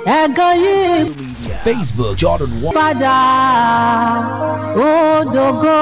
ẹ̀gàn yìí Facebook Jordan One padà ó dògo.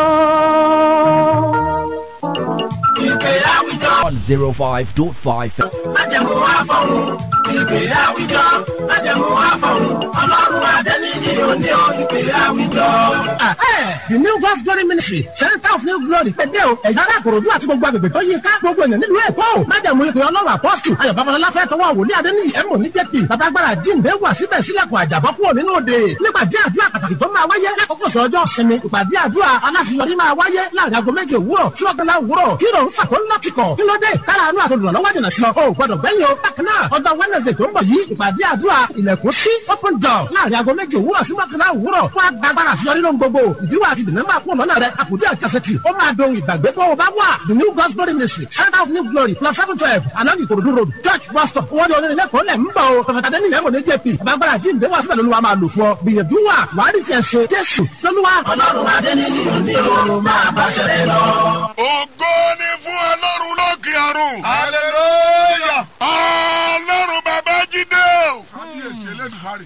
ìpè àwùjọ Zero Five Dot Five májẹ̀mú àfọ̀hún ìpè àwùjọ májẹ̀mú àfọ̀hún ọlọ́run adẹ́niyí òní o ìpè àwùjọ. the new God's glory ministry center of new glory pẹ̀dẹ́ o ẹ̀yà alákòròdú àti gbogbo agbègbè tó yí ká gbogbo ènìyàn nílùú èkó o májàmú ìpè ọlọ́run apọ́sù ayọ̀ babalọ́lá fẹ́ tọwọ́ wòlíì adéníyì ẹ̀mọ́ ní jẹ́pì babagbára jíǹde wà síbẹ̀ sílẹ̀kùn àjàbọ́ kúrò nínú òde nípàdé àdúrà pàtàkì tó máa wáyé lákòókò sọ ọjọ́ sinmi ìpàdé àdúrà aláṣeyọrí máa wáyé láàrin aago méje òwúrọ̀ sí ọ̀gánlá òwúrọ̀ kí ló ń fà tó ń lọ́kìkọ̀ kí ló dé kára àánú àtòdùnà lọ́wọ́ jìnnà sí ọ o gbọdọ̀ gbẹ́yìn o bákan náà ọjọ́ wednesday tó ń bọ̀ yìí ìpàdé àdúrà ilẹ̀kùn sí open door láàrin aago méje òwúrọ̀ sí mọ́kànlá òwúrọ̀ fún agbára àṣeyọrí lóhun gbogbo ìdíwọ́ àti ìdènà máa kún lọ́nà rẹ̀ àkùdé àjàsẹ̀tì ó máa dohun ìgbàgbé bó o bá wà the new God's glory ministry center of new glory plus seven twelve along ìkòròdú road church bus stop wọ́n ní onírin lẹ́kọ̀ọ́ lẹ̀ ń bọ̀ o pẹ̀fẹ̀tà dẹ́ni ìyẹn kò ní jp àbágbára jíǹde wá síbẹ̀ lóluwa máa lò fún ọ gbìyànjú wà wàá rí tiẹ̀ ṣe jésù lóluwa. ọlọ́run adẹ́niyí òní o máa bá ṣẹlẹ̀ lọ. ògo ni fún ọlọ́run lókè ọ̀run. hallelujah. ọlọ́run bàbá jídé o. kábíyèsí elédùnmarè.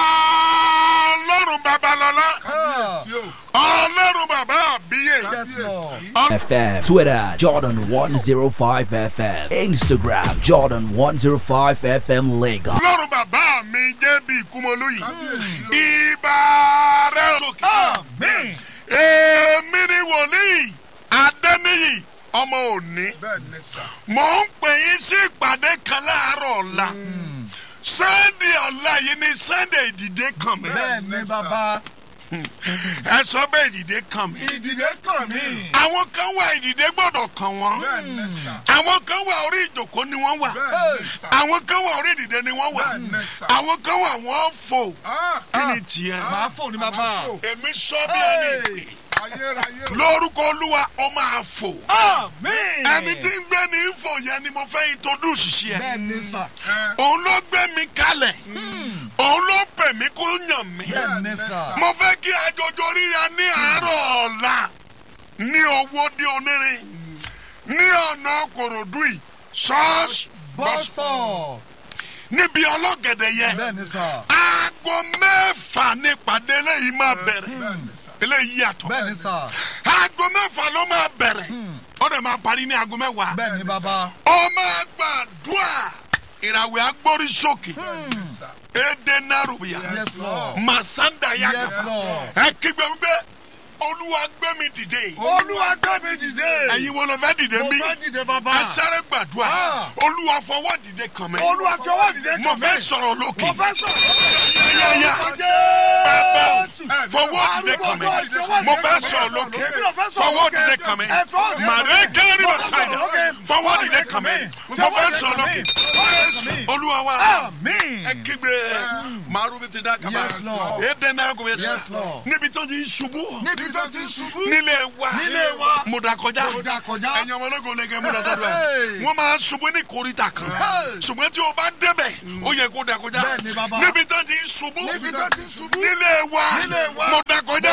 ọlọ́run bàbá lọ́lá. kábíyèsí o. ọlọ́run bàbá àbíyè. kábíyèsí. FM Twitter Jordan One Zero Five FM Instagram Jordan One Zero Five FM Lagos. ọlọ́run bàbá mi jẹ́ bí ìkúmọ̀lú yìí. kábíyèsí o. ibà rẹ̀ sókè. àmín. èmi ni wòlíì adẹ́niyì ọmọ òní. bẹ́ẹ̀ ni sà. mò ń pè yín sí ìpàdé kan láàárọ̀ ọ̀la. sunday ọ̀la yìí ni sunday ìdìde kan mi. bẹ́ẹ̀ ni bàbá. ẹ sọ bẹ́ẹ̀ ìdìde kan mi. ìdìdé kàn mí. àwọn kan wà ìdìde gbọ́dọ̀ kàn wọ́n. bẹ́ẹ̀ ni sà. àwọn kan wà orí ìjòkó ni wọ́n wà. bẹ́ẹ̀ ni sà. àwọn kan wà orí ìdìde ni wọ́n wà. Bẹ́ẹ̀ ni sà. àwọn kan wà wọ́n fò. Ah, kí ni tiẹ̀. máa fò ní bàbá. èmi sọ bí ẹni pè. ayérayé o. lórúkọ olúwa ó máa fò. àmín. ẹni tí ń gbé ní fò yẹn ni mo fẹ́ introduce sí ẹ. bẹ́ẹ̀ ni sà. òun ló gbé mi kalẹ̀. òun ló pè mí kó yàn mí. bẹ́ẹ̀ ni sà. mo fẹ́ kí ajojo ríra ní àárọ̀ ọ̀la ní owó dé onírin ní ọ̀nà kòròdú yìí ṣọ́ọ̀ṣì bọ́stọ̀. níbi ọlọ́gẹ̀dẹ̀ yẹn bẹ́ẹ̀ ni sà. aago mẹ́fà ní ìpàdé eléyìí máa bẹ̀rẹ̀ bẹ́ẹ̀ ni sà. eléyìí yàtọ̀ bẹ́ẹ̀ ni sà. aago mẹ́fà ló máa bẹ̀rẹ̀ ó dẹ̀ máa parí ní aago mẹ́wàá bẹ́ẹ̀ ni bàbá. ó máa gbàdúrà ìràwẹ̀ agbórí sókè èdè nàrúbíà yes lord. màsáńdà yàgà Yes, Lord. ẹ kígbe wípé olúwa gbé mi dìde olúwa gbé mi dìde. ẹ̀yin wo ló fẹ́ dìde mo mí fẹ́ dìde bàbá. ẹ sáré gbàdúrà Ah. olúwa fọwọ́ dìde kàn mí olúwa fi ọwọ́ dìde kàn mo mí. fẹ́ sọ̀rọ̀ lókè mo fẹ́ sọ̀rọ̀. yáyá bàbá fọwọ́ dìde kàn mí mo fẹ́ sọ̀rọ̀ lókè fọwọ́ dìde kàn mí màrẹ́ kẹ́rì bá sáyà fọwọ́ dìde kàn mí mo fẹ́ sọ̀rọ̀ lókè olúwa wa àmín. ẹ kígbe màrú bí ti dá kaba Yes, Lord. ẹ dẹ́nà kò bẹ sá Yes, Lord. níbi tó ti ṣubú níbi tó ti ṣubú. nílé wa Nílé wa. mo da kọjá Mo dà kọjá. ẹ̀yin ọmọ ológun lẹ́gẹ̀ẹ́ mo da sọ́dọ̀ Hey. ẹ̀ wọ́n máa ṣubú ní koríta kan Hey. ṣùgbọ́n tí o bá débẹ̀ ó yẹ kó da kọjá Bẹ́ẹ̀ ni, bàbá. níbi tó ti ṣubú Níbi tó ti ṣubú. nílé wa Nílé wa. mo da kọjá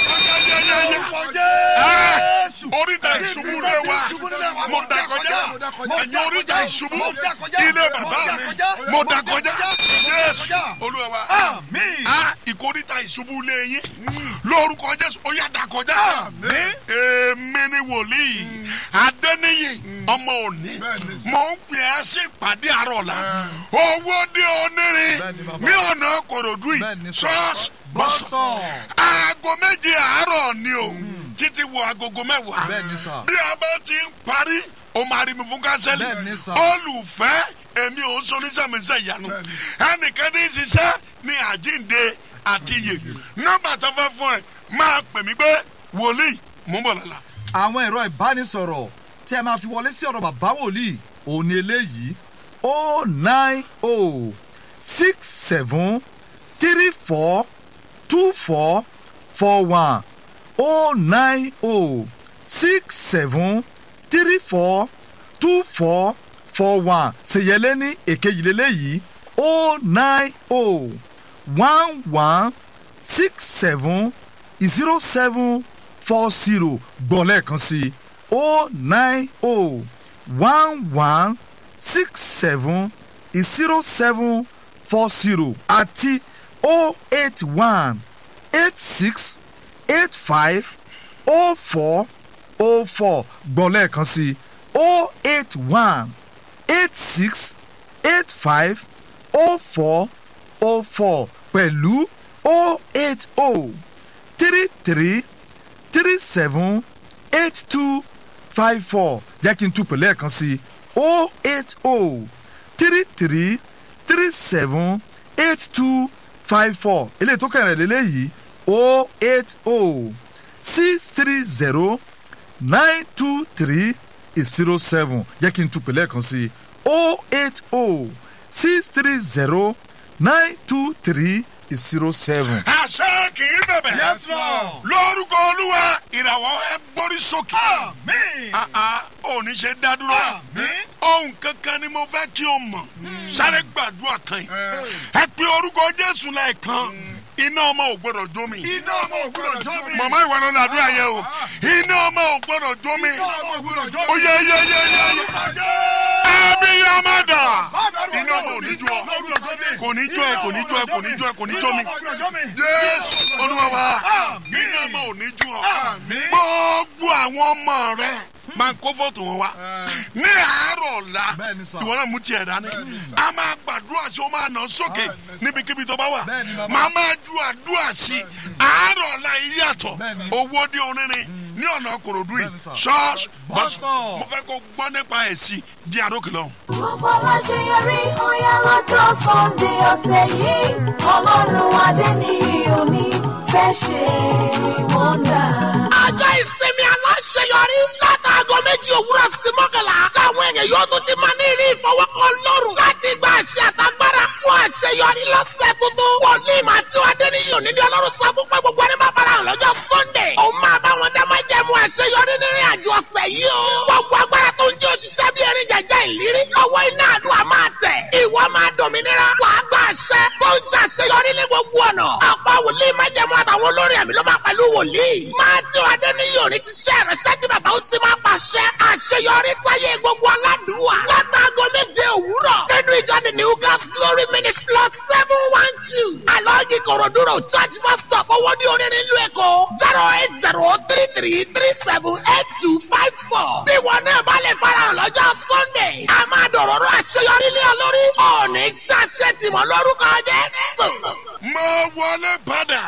Jésù. oríta ìṣubú lé wa mo da kọjá ẹ̀yin oríta ìṣubú ilé bàbá mi mo da kọjá Jésù Olúwa wa Àmín. a ìkóríta ìṣubú lé yín lórúkọ Jésù ó yá da kọjá Àmín. èmi ni wòlíì adẹ́niyì ọmọ òní Bẹ́ẹ̀ni sà. mò ń pè é sí ìpàdé àárọ̀ la owó dé onírin Bẹ́ẹ̀ni bàbá. ní ọ̀nà kòròdú yìí Bẹ́ẹ̀ni sà. ṣọ́ọ̀ṣì bọ́sọ̀ bọ́stọ̀. aago méje àárọ̀ ni o títí wo agogo mẹ́wàá Bẹ́ẹ̀ni sà. bí a bá ti ń parí o máa rí mi fún kánsẹ́lì Bẹ́ẹ̀ni sà. olùfẹ́ èmi ò ń sọ oníṣẹ́míṣẹ́ ìyanu ẹnìkan ní í ṣiṣẹ́ ní àjíǹde àti iyè nọ́mbà tó fẹ́ fún ẹ máa pè mí pé wòlíì mò ń bọ̀ lọ́la. àwọn ẹ̀rọ ìbánisọ̀rọ̀ tí a máa fi wọlé sí ọ̀rọ̀ bàbá wòlíì òní eléyìí o nine o six seven three four two four four one o nine o six seven three four two four four one ṣèyẹlé ní èkejì lélẹ́yìí o nine o one one six seven zero seven four zero gbọ́ lẹ́ẹ̀kan sí i o nine o one one six seven zero seven four zero àti o eight one eight six eight five o four o four gbọ́ lẹ́ẹ̀kan sí o eight one eight six eight five o four o four pẹ̀lú o eight o three three three seven eight two five four jẹ́ kí n tún pẹ̀lú ẹ̀kan sí o eight o three three three seven eight two five four eléyìí tó kẹrin lélẹ́yìí o eight o six three zero nine two three zero seven jẹ́ kí n tún pẹ̀lú ẹ̀kan sí o eight o six three zero nine two three zero seven. àṣẹ kì í bẹ̀bẹ̀. Yes, Lord. lórúkọ olúwa ìràwọ̀ ẹ gbórí sókè. Àmín. àà òní ṣe dá dúró. Àmín. ohun kankan ni mo fẹ́ kí o mọ̀. sáré gbàdúrà kan yìí. ẹ pe orúkọ jésù lẹ́ẹ̀kan. iná ọmọ ò gbọdọ̀ jó mi. Iná ọmọ ò gbọdọ̀ jó mi. màmá ìwà ló làdúrà yẹ o. iná ọmọ ò gbọdọ̀ jó mi. Iná ọmọ ò gbọdọ̀ jó mi. ó yẹ yẹ yẹ yẹ yẹ. ẹbí yà má dà. iná ọmọ ò ní jó ọ. kò ní jó ẹ kò ní jó ẹ kò ní jó ẹ kò ní jó mi. jésù olúwa wa iná ọmọ ò ní jó ọ. gbogbo àwọn ọmọ rẹ máa kó fọ́tò wọn wá ní àárọ̀ ọ̀la Bẹ́ẹ̀ni sà. ìwọ náà mú tiẹ̀ dání a máa gbàdúrà sí o máa nà sókè níbikíbi tó bá wà Bẹ́ẹ̀ni bàbá. máa máa ju àdúrà sí àárọ̀ ọ̀la yìí yàtọ̀ Bẹ́ẹ̀ni. owó dé onírin ní ọ̀nà kòròdú yìí Bẹ́ẹ̀ni sà. ṣọ́ọ̀ṣì Bus bọ́sù stop. mo fẹ́ kó gbọ́ nípa ẹ̀ sí di àdókè lọ́hùn. Gbogbo aláṣeyọrí ọ̀yá lọ́jọ́ Sunday ọ̀sẹ̀ yìí. Ọlọ́run adé ní òní fẹ́ ṣe wọ́ndà. ọjọ́ ìsinmi aláṣeyọrí látàgọ́ méjì òwúrọ̀ sí mọ́kànlá táwọn èèyàn yóò tún ti máa ní ìrí ìfọwọ́kọ lọ́rùn láti gba àṣẹ àtagbára fún àṣeyọrí lọ́sẹ̀ tuntun. wòlíì máa tí wàá dé ní yìí òní ní ọlọ́run sọ fún pé gbogbo ẹni máa bára hàn lọ́jọ́ sunday. òun máa bá wọn dá máa jẹ́mu àṣeyọrí nínú àjọ ọ̀sẹ̀ yìí o. gbogbo agbára tó ń jẹ́ òṣìṣẹ́ bí erin jẹjẹ ìlérí lọ́wọ́ iná àdúrà máa tẹ̀. ìwọ máa dòmìnira wàá gba àṣẹ tó ń ṣàṣeyọrí ní gbogbo ọ̀nà. ọ̀pọ̀ wòlíì máa jẹ́mu àtàwọn olórin ẹ̀mí ló máa pẹ̀lú wòlíì. máa tí wàá dé ní yìí òní ṣiṣẹ́ rẹ̀ ṣẹ́jú bàbá ó sì máa pàṣẹ àṣeyọrí sáyé gbogbo aládùúwà. látàgọ́ méje òwúrọ̀ nínú ìjọ the new gas glory ministry lot seven one two. alọ́ọ̀gì kòròdúró church bus stop owó ní orin nílùú èkó zero eight zero three three three seven eight two five four. bí wọn náà bá lè farahàn lọ́jọ́ sunday a máa dọ̀rọ̀rọ̀ àṣeyọrí lé ọ lórí. ọ̀ọ́nì ṣàṣẹ tìmọ̀ lórúkọ jésù. mo wọlé padà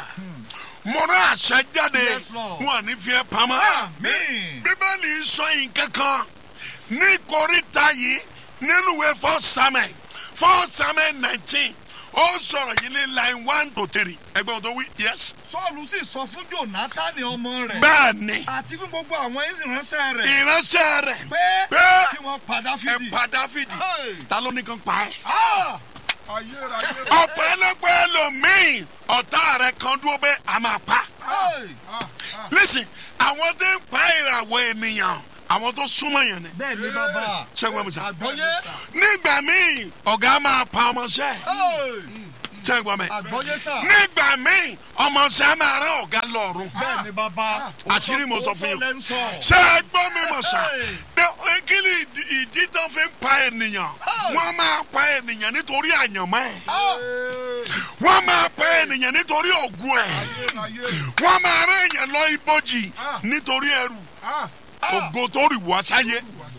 mo rán àṣẹ jáde Yes, Lord. wọn ní fi ẹ́ pamọ́. Àmín. bíbélì sọ nǹkan kan ní koríta yìí nínú ìwé four samuel four samuel nineteen ó sọ̀rọ̀ yìí ní line one to three ẹgbẹ́ wọn tó wí yes. sọ́ọ̀lù sì sọ fún jónátánì ọmọ rẹ̀ bẹ́ẹ̀ ni àti fún gbogbo àwọn ìránṣẹ́ rẹ̀ ìránṣẹ́ rẹ̀ pé pé kí wọ́n pa ẹ dáfídì. pa dáfídì Hey. ta ló ní kan pa ẹ́. Ah! ọ̀pẹ̀lọpẹ̀ ẹlòmíì ọ̀tá rẹ̀ kan dúró pé a máa pa. Hey! listen àwọn tó ń pa ìràwọ̀ ènìyàn àwọn tó súnmọ́ yẹn ni. bẹ́ẹ̀ ni bàbá ṣẹ́gun ẹ̀mí sá. àgbọ́yé nígbà míì ọ̀gá máa pa ọmọọṣẹ́ Hey! ṣẹ́gun ẹ̀mí. àgbọ́yé sà nígbà míì ọmọọṣẹ́ máa rán ọ̀gá lọ́rùn. bẹ́ẹ̀ ni bàbá àṣírí mo sọ fún yín. ó lẹ́ ń sọ. ṣé ẹ gbọ́ mi mọ̀ sá. Hey. kí ni ìdí- ìdí tó fi ń pa ènìyàn. Hey. wọ́n máa pa ènìyàn nítorí àyànmọ́ ẹ̀. Ah! wọ́n máa pa ènìyàn nítorí ògùn ẹ̀. wọ́n máa rán èèyàn lọ ibojì nítorí ẹrù ògo tó rì wá sáyé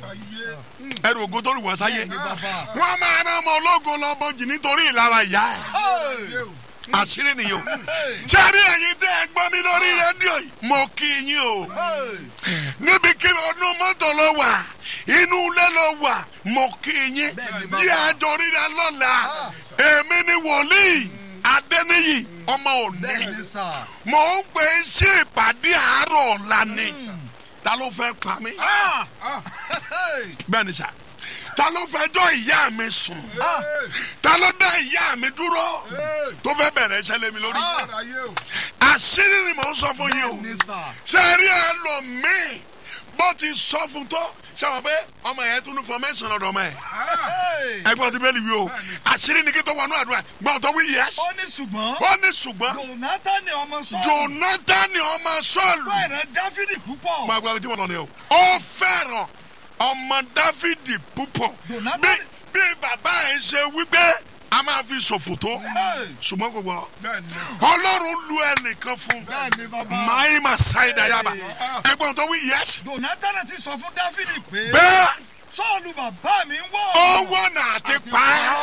ẹrù ògo tó rì wá sáyé bàbá. wọ́n máa rán ọmọ ológun lọ bojì nítorí ìlara ìyá ẹ̀ Hey! àṣírí nìyó sẹ́rí ẹ̀yin tẹ́ ẹ gbọ́ mi lórí rédíò yìí mo kí yín o Hey! níbi kí ọdún mọ́tò ló wà inú ilé ló wà mo kí yín jí àjọ ríra lọ́la èmi ni wòlíì adẹ́niyì ọmọ òní bẹ́ẹ̀ ni sà. mò ń pè é sí ìpàdé àárọ̀ ọ̀la ni ta ló fẹ́ pa mí Ah! Hey! bẹ́ẹ̀ ni sà ta ló fẹjọ́ ìyá mi sùn Ah! ta ló dá ìyá mi dúró tó fẹ́ bẹ̀rẹ̀ iṣẹ́ lé mi lórí Ah! àṣírí ni mò ń sọ fún yín o bẹ́ẹ̀ ni sà. sẹ́rí ẹlòmíì bó ti sọ fún tó sẹ́wọ̀n pé ọmọ yẹn tún ní fọmẹ́sàn lọ́dọ̀ ọmọ yẹn Hey! ẹgbọ́n ti bẹ́ẹ̀ ni wí o àṣírí ni kí tó wọnú àdúrà gbọ́n tó wí yẹs ó ní ṣùgbọ́n ó ní ṣùgbọ́n jonathan ọmọ sọ́ọ̀lù jonathan ọmọ sọ́ọ̀lù fẹ́rẹ̀ dáfídì púpọ̀. máa gba tí mo lọ ni o ó fẹ́ràn ọmọ dáfídì púpọ̀ Jonathan- bí bí bàbá ẹ̀ ṣe wípé a máa fi ṣòfò tó ṣùgbọ́n gbogbo ọlọ́run lu ẹnìkan fún Bẹ́ẹ̀ni, bàbá. máa ma ṣáìdá yaba ẹgbọ́n tó wí yẹs jonathan ti sọ fún dáfídì pé bẹ́ẹ̀ sọ́ọ̀lù bàbá mi ń wọ̀. owó náà ti pa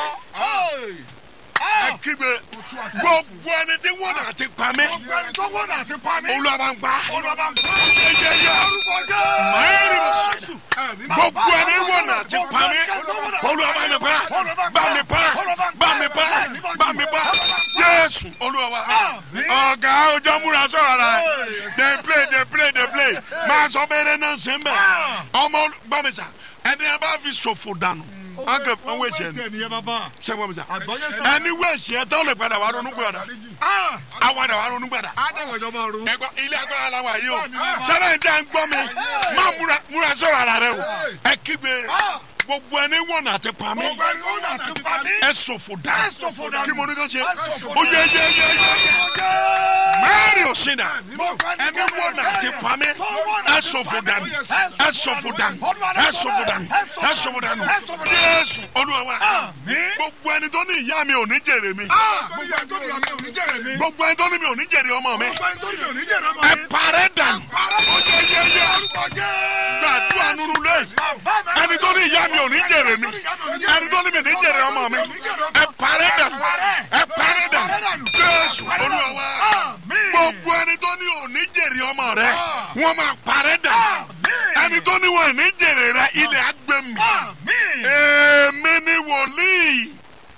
á ẹ kígbe gbogbo ẹni tí wọ́n náà ti pa mí ọgbẹ́ni tó wọ́n náà ti pa mí. olúwa bá ń gbà olùbá ń pa. yẹyẹ orúkọ jẹ́. máa rí ma ṣáìdá gbogbo ẹni wọ́n náà ti pa mí olúwa bá mi pa bá mi pa bá mi pa bá mi pa jésù olúwa wa ọ̀gá ọjọ́ múra sọ̀rọ̀ rẹ̀ dey play dey play dey play máa sọ bẹ́ẹ̀rẹ̀ náà ṣe ń bẹ̀ ọmọ gbàmísà ẹni a bá fi ṣòfò dànù wọn kẹ fún wẹ̀sì ẹni ẹsẹ̀ nìyẹn bàbá. ṣe gbàmísà Àgbọ́yé sọ. ẹni wẹ̀sì ẹ tọ́ lè padà wà ronú gbàdà àwọn àdà wà ronú gbàdà adáwọ̀ ìjọba ọ̀run. ẹgbọ́ ilé agbára la wà yìí o sẹ́dá yìí tẹ́ ń gbọ́ mi má múra múra sọ̀rọ̀ ara rẹ o ẹ kígbe gbogbo ẹni wọ̀n àti pa mí ọgbẹ́ni tó náà ti pa mí. ẹ sòfò dá Ẹ sòfò dànù. kí mo ní kó ṣe Ẹ sòfò ó yẹ yẹ yẹ yẹ mẹ́rin ò sí dà Ọgbẹ́ni ẹni wọ̀n àti pa mí ẹ sòfò dànù ẹ sòfò dànù ẹ sòfò dànù ẹ sòfò dànù jésù olúwa wa gbogbo ẹni tó ní ìyá mi ò ní jèrè mi gbogbo ẹni tó ní ọmọ òní jẹ̀rẹ̀ mi. gbogbo ẹni tó ní mi ò ní jèrè ọmọ mi gbogbo ẹni tó ní òní jẹ̀rẹ̀ ọmọ ẹ mi. parẹ́ dànù ó yẹ yẹ yẹ orúkọ jẹ́. gbàdúrà nínú lé ẹni tó ní ìyá mi ò ní jèrè mi ẹni tó ní mi ní jèrè ọmọ mi ẹ parẹ́ dànù ẹ parẹ́ dànù jésù olúwa wa gbogbo ẹni tó ní ò ní jèrè ọmọ rẹ wọn máa parẹ́ dànù ẹni tó ní wọn ò ní jèrè rẹ ilẹ̀ agbẹ́mi èmi ni wòlíì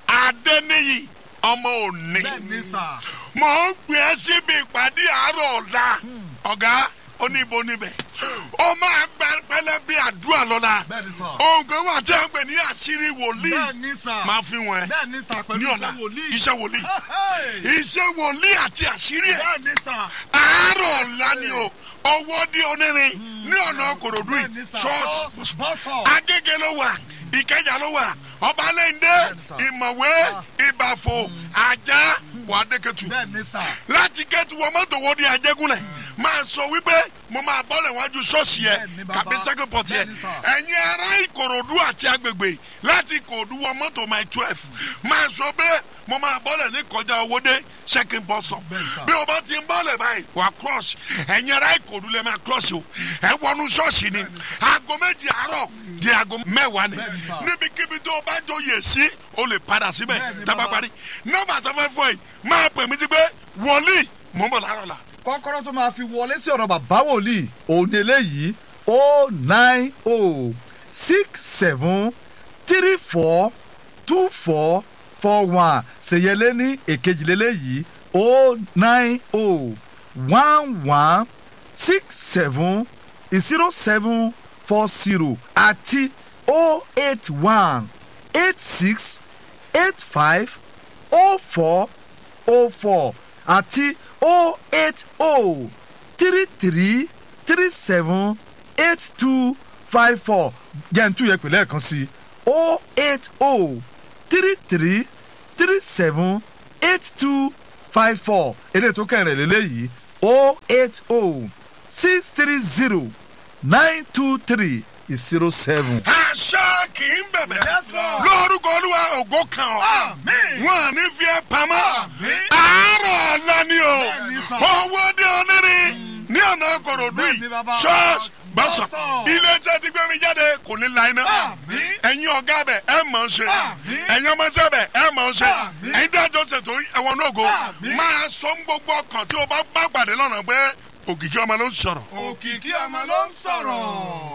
adẹ́niyì ọmọ òní bẹ́ẹ̀ni sà. mò ń gbé ẹ síbi ìpàdé àárọ̀ ọ̀la ọ̀gá oníbo níbẹ̀ ó máa gba pẹlẹ bí àdúrà lọ́la Bẹ́ẹ̀ni sà. ohun kan wà tí a ń pè ní àṣírí wòlíì bẹ́ẹ̀ni sà. máa fi wọn ẹ bẹ́ẹ̀ni sà ní pẹ̀lú ọ̀la iṣẹ́ wòlíì. iṣẹ́ wòlíì Hey! iṣẹ́ wòlíì àti àṣírí ẹ̀ bẹ́ẹ̀ni sà. àárọ̀ ọ̀la ni o owó dí onírin ní ọ̀nà kòròdú bẹ́ẹ̀ni yìí sà. ṣọ́ọ̀ṣì bọ́sọ̀. agége ló wà ìkẹjà ló wà ọbalẹ́ndé ìmọ̀wé ìbàfò àjà wàdékẹ́tù bẹ́ẹ̀ni sà. láti kẹ́tù wọ mọ́tò wo di àjẹgúnlẹ̀ máa sọ wípé mo máa bọ́lẹ̀ wájú ṣọ́ọ̀ṣì yẹ Bẹ́ẹ̀ni, bàbá. kàbí second port yẹ Bẹ́ẹ̀ni, sà. ẹ̀yin ará ìkòròdú àti agbègbè láti ìkòròdú wọ mọ́tò my twelve máa sọ pé mo máa bọ́lẹ̀ ní kọjá owóde second bus stop bí o bá ti ń bọ́lẹ̀ báyìí wà cross ẹ̀yin ará ìkòròdú lè máa cross o ẹ wọnú ṣọ́ọ̀ṣì ni aago méjì àárọ̀ di aago mẹ́wàá ni Bẹ́ẹ̀ni, sà. níbikíbi tó o bá jóye sí o lè padà síbẹ̀ Bẹ́ẹ̀ni, tábà bàbá. parí nọ́mbà tó fẹ́ fọ yìí máa pè mí ti pé wòlíì mò ń bọ̀ láàárọ̀ la. kọ́kọ́rọ́ tó máa fi wọlé sí ọ̀rọ̀ bàbá wòlíì òun ni eléyìí o nine o six seven three four two four four one ṣèyẹlé ní èkejìlélẹ́yìí o nine o one one six seven zero seven four zero àti o eight one eight six eight five o four o four àti o eight o three three three seven eight two five four jẹ́ntú yẹ pẹ̀lẹ́ kan sí o eight o three three three seven eight two five four èdè tó kẹrin lélẹ́yìí o eight o six three zero nine two three zero seven. àṣà kì í bẹ̀bẹ̀ Yes, Lord. lórúkọ olúwa ògo kan ọ́ Àmín. wọn à ní fi ẹ́ pamọ́ Àmín. àárọ̀ ọ̀la ni o Bẹ́ẹ̀ni, sà. owó dé onírin ní ọ̀nà kòròdú Bẹ́ẹ̀ni, yìí bàbá. ṣọ́ọ̀ṣì bọ́sọ̀ Bọ́sọ̀. iléeṣẹ́ ti gbé mi jáde kò ní la iná Àmín. ẹ̀yin ọ̀gá bẹ̀ ẹ̀ mọ̀ ọ́n ṣe Àmín. ẹ̀yin ọmọọṣẹ́ bẹ̀ ẹ̀ mọ̀ ọ́n ṣe Àmín. ẹ̀yin dájọ́ ṣètò ẹ̀wọ̀n náà go Àmín. máa sọ ń gbogbo ọkàn tí o bá bá pàdé lọ́nà pé òkìkí ọmọ ló ń sọ̀rọ̀ òkìkí ọmọ ló ń sọ̀rọ̀.